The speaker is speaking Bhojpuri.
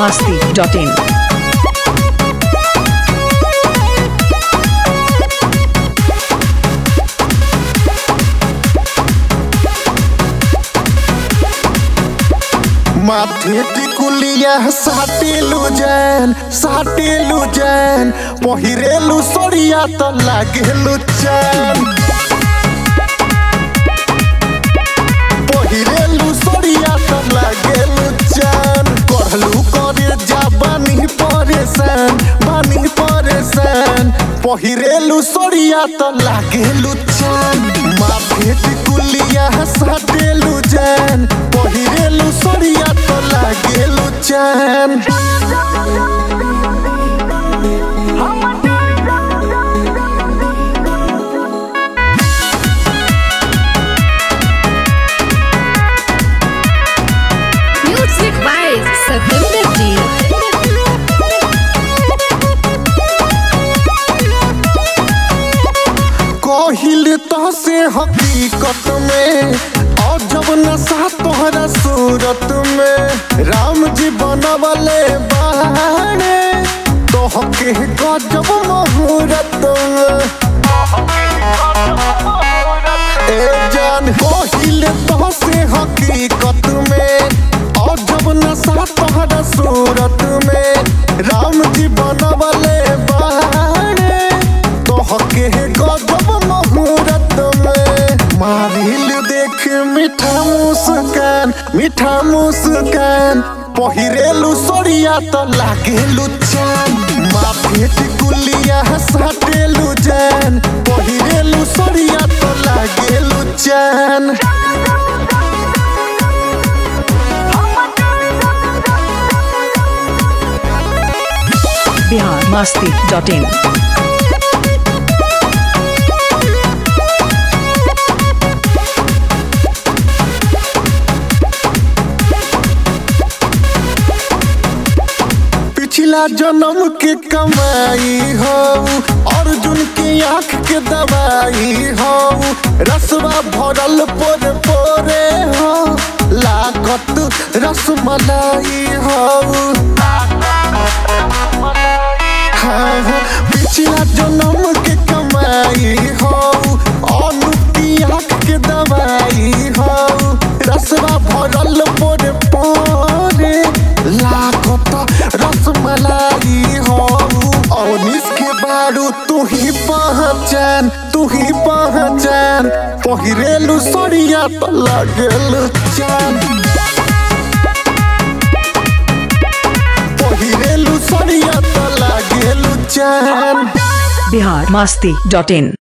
masti.in. माथे टिकुलिया साटेलु जैन साटेलु जैन पहिरेलु सरिया त लागेलु चैन पहिरेलु सरिया त लागेलु चैन कहलु करे जा बानी परेशान बानी परेशान पहिरेलु सरिया त लागेलु चैन माथे टिकुलिया साटेलु जैन पहिरेलु सरिया त लागेलु चैन Music by Satinder Ji. कहिल तो से हकीकत में और जब नशा तोहरा सूरत में राम जी बनवले बाड़े तो हके गजब मुहूर्त में ए जान कहिल तो से हकीकत में और जब नशा तोहरा सूरत में राम जी बनवले बाड़े तो हके गजब मुहूर्त में मारिल देख मीठा मुस्कान मीठा मुस्कान पहिरेलु सरिया त लागेलु चान माथे टिकुलिया साटेलु जान पहिरेलु सरिया त लागेलु चान Bihar masti.in. पिछला जन्म के कमाई हो अर्जुन के आंख के दवाई हो रसवा भरल पोर पोरे हो लागत रसमलाई हो हाँ, हाँ, पिछला जन्म के कमाई हो अनु की आंख के दवाई हो रसवा भरल पोरे पोरे लागत रसमलाई हो अवनीश के बारू तू ही पहचान तू ही पहचान पहिरेलु सरिया त लागेलु चान पहिरेलु सरिया त लागेलु चान Bihar masti.in.